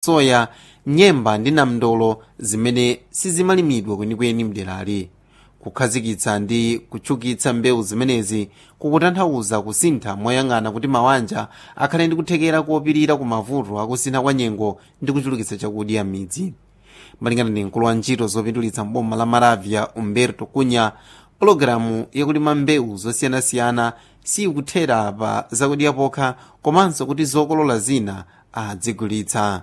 soya nyemba ndi namndolo zimene sizimalimidwa kwenikweni mderali kukhazikitsa ndi kutchukitsa mbewu zimenezi kukutanthauza kusintha moyang'ana kuti mawanja akhale ndi kuthekera kopirira ku mavuto akusintha kwa nyengo ndi kuchulukitsa chakudya m'midzi malingana ndi mkulu wa ntchito zopindulitsa mboma la maravia umberto kunya pologalamu yakulima mbewu zosiyanasiyana sikuthera pa zakudya pokha komanso kuti zokolola zina adzigulitsa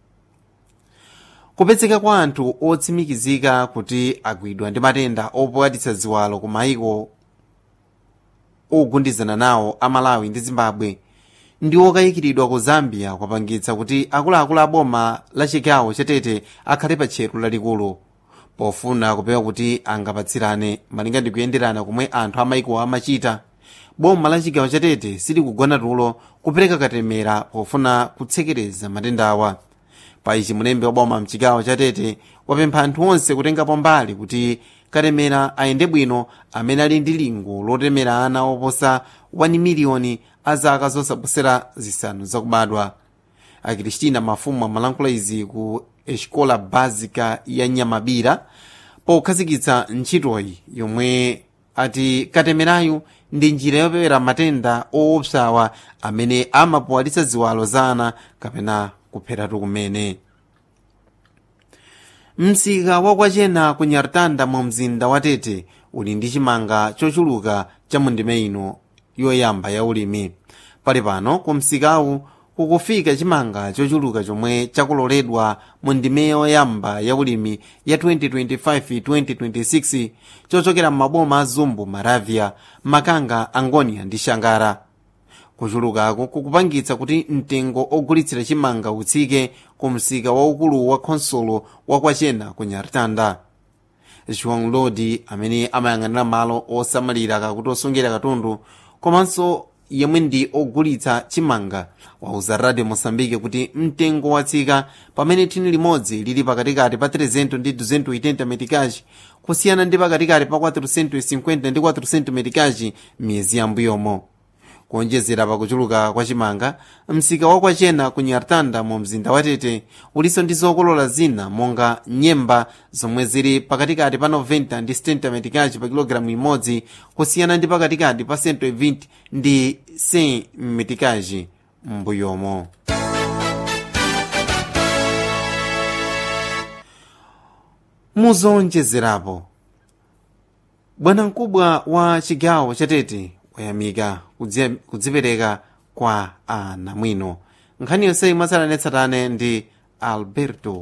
kupezeka kwa anthu otsimikizika kuti agwidwa ndi matenda opwatitsa ziwalo ku mayiko ogundizana nawo a malawi ndi zimbabwe ndi okayikiridwa ku zambia kwapangitsa kuti akuluakulu a boma la chigawo chatete akhale pa tcheru lalikulu pofuna kupewa kuti angapatsirane malinga ndi kuyenderana komwe anthu amayiko amachita boma la chigawo chatete silikugona tulo kupereka katemera pofuna kutsekereza matendawa pa ichi mulembe wa boma mchigawo chatete wapempha anthu onse kutengapo mbali kuti katemera ayende bwino amene ali ndi lingo lotemera ana oposa 1 miliyoni a zaka zosaposera zisanu zakubadwa akristina mafumu amalankhula izi ku escola básica ya nyamabira pokhazikitsa ntchitoyi yomwe ati katemerayu ndi njira yopewera matenda oopsawa amene amapowalitsa ziwalo za ana kapena kupheratu kumene msika wakwachena ku nyartanda mu mzinda wa tete uli ndi chimanga chochuluka cha mundime ino yoyamba ya ulimi pali pano ku msikawu kukufika chimanga chochuluka chomwe chakuloledwa mu ndime yoyamba ya ulimi ya 2025-2026 chochokera m'maboma a zumbu maravia makanga angonia ndi shangara kuchulukako kukupangitsa kuti mtengo ogulitsira chimanga utsike ku msika waukulu wa khonsolo wakwachena ku nyartanda joão lodi amene amayang'anira malo osamalira kakuti osungira katundu komanso yemwe ndi ogulitsa chimanga wauza radio moçambique kuti mtengo watsika pamene thini limodzi lili pakatikati pa 300 ndi 280 metikaji kusiyana ndi pakatikati pa 450 ndi 400 metikaji miyezi yambuyomo kuonjezera pakuchuluka kwa chimanga msika wakwachena ku nyartanda mu mzinda wa tete ulinso ndi zokolola zina monga nyemba zomwe zili pakatikati pa 90 ndi 70 metikaji pa kilogalamu imodzi kusiyana ndi pakatikati pa 120 ndi 100 metikaji m'mbuyomo muzonjezerapo bwanamkubwa wa chigawo chatete wayamika kudzipereka kwa anamwino nkhani yonse mwatsatanetsatane ndi alberto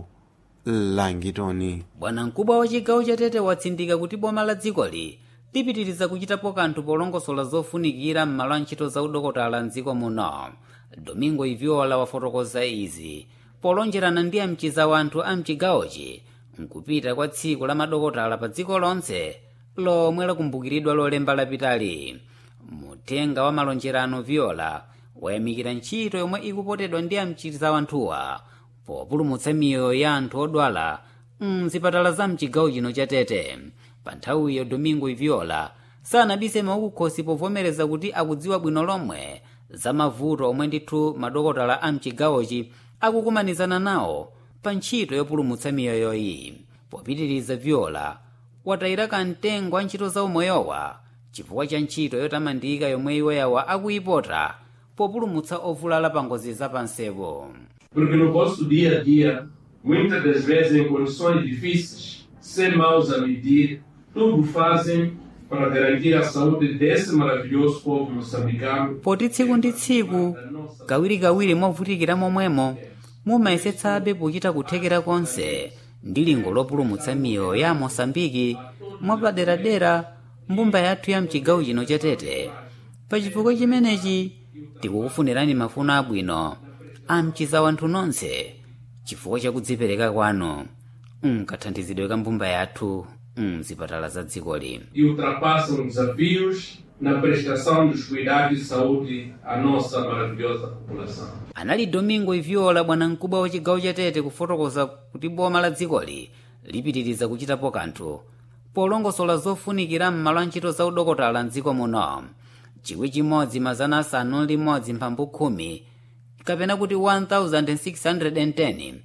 langitoni bwanamkubwa wa chigawo chatete watsindika kuti boma la dzikoli lipitiriza kuchitapo kanthu polongosola zofunikira m'malo a ntchito za udokotala mdziko muno domingo iviola wafotokoza izi polonjerana ndi amchiza wanthu a mchigawochi mkupita kwa tsiku la madokotala pa dziko lonse lomwe lakumbukiridwa lolemba lapitali muthenga wa malonjerano viola wayamikira ntchito yomwe ikupotedwa ndi amchiza wanthuwa populumutsa miyoyo ya anthu odwala mzipatala za mchigawo chino cha tete pa nthawiyo domingo iviola sanabise maukukhosi povomereza kuti akudziwa bwino lomwe za mavuto omwe ndithu madokotala a mchigawochi akukumanizana nawo pa ntchito yopulumutsa miyoyoyi popitiriza viola watayira kamtengo wa ntchito za umoyowa chifukwa cha ntchito yotamandika yomwe iwoyawa akuyipota populumutsa ovulala pa ngozi zapansepo Porque no vosso dia a dia, muitas das vezes em condições difíceis, sem maus a medir, tudo fazem para garantir a saúde desse maravilhoso povo moçambicano. poti tsiku ndi tsiku kawirikawiri movutikira momwemo mumayesetsabe pochita kuthekera konse ndi lingo lopulumutsa miyoyo ya mosambiki mwapaderadera mbumba yathu ya mchigawo chino chatete pachifukwa chimenechi tikukufunirani mafuno abwino amchiza wanthu nonse chifukwa chakudzipereka kwanu mkathandizidwe ka mbumba yathu mzipatala za dzikoli e ultrapassam desafios na prestação dos cuidados de saúde à nossa maravilhosa população. anali domingo iviola bwanamkubwa wa chigawo chatete kufotokoza kuti boma la dzikoli lipitiriza kuchitapo kanthu polongosola zofunikira m'malo a ntchito za udokotala mdziko muno chikwi chimodzi mazana asanu limodzi mphambu khumi kapena kuti 1610